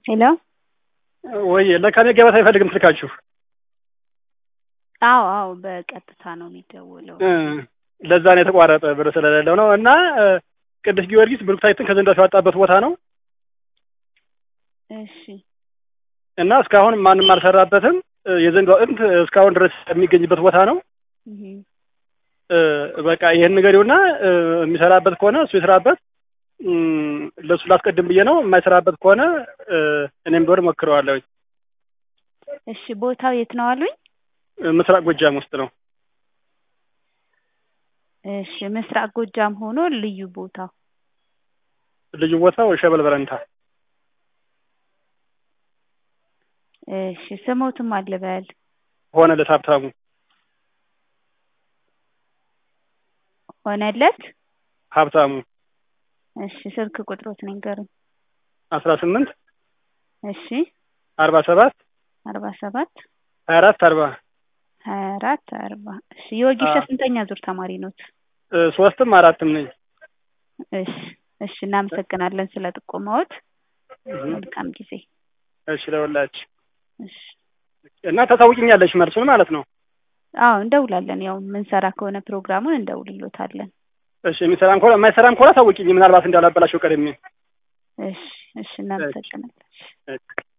ሄሎ ወይ ለካ እኔ ገበታ አይፈልግም ስልካችሁ። አዎ አዎ በቀጥታ ነው የሚደውለው። እ ለዛ ነው የተቋረጠ ብር ስለሌለው ነው። እና እ ቅዱስ ጊዮርጊስ ብሩክታይትን ከዘንዳው ያወጣበት ቦታ ነው እሺ እና እስካሁን ማንም አልሰራበትም። እ የዘንዶ አጥንት እስካሁን ድረስ የሚገኝበት ቦታ ነው። እህ እ በቃ ይሄን ንገሪውና እ የሚሰራበት ከሆነ እሱ ይስራበት። እም፣ ለእሱ ላስቀድም ብዬ ነው። የማይሰራበት ከሆነ እ እኔም ቢሆን ሞክረዋለሁ። እሺ ቦታው የት ነው አሉኝ? ምስራቅ ጎጃም ውስጥ ነው። እሺ ምስራቅ ጎጃም ሆኖ ልዩ ቦታው ልዩ ቦታው ሸበል በረንታ። እሺ ስሞትም አልበል ሆነለት ሀብታሙ ሆነለት ሀብታሙ እሺ ስልክ ቁጥሮት ንገሩኝ። አስራ ስምንት እሺ አርባ ሰባት አርባ ሰባት ሀያ አራት አርባ ሀያ አራት አርባ እሺ የወጌሻ አዎ። ስንተኛ ዙር ተማሪ ኖት? እ ሶስትም አራትም ነኝ። እሺ እሺ እናመሰግናለን ስለ ጥቆማዎት። እህ፣ መልካም ጊዜ። እሺ ለወላችሁ እሺ እና ታሳውቂኛለሽ መልሱን ማለት ነው። አዎ እንደውላለን። ያው የምንሰራ ከሆነ ፕሮግራሙን እንደውልሎታለን። እሺ የሚሰራም ከሆነ የማይሰራም ከሆነ ታውቂኝ፣ ምናልባት እንዳላበላሸው ቀድሜ። እሺ እሺ እናመሰግናለን። እሺ።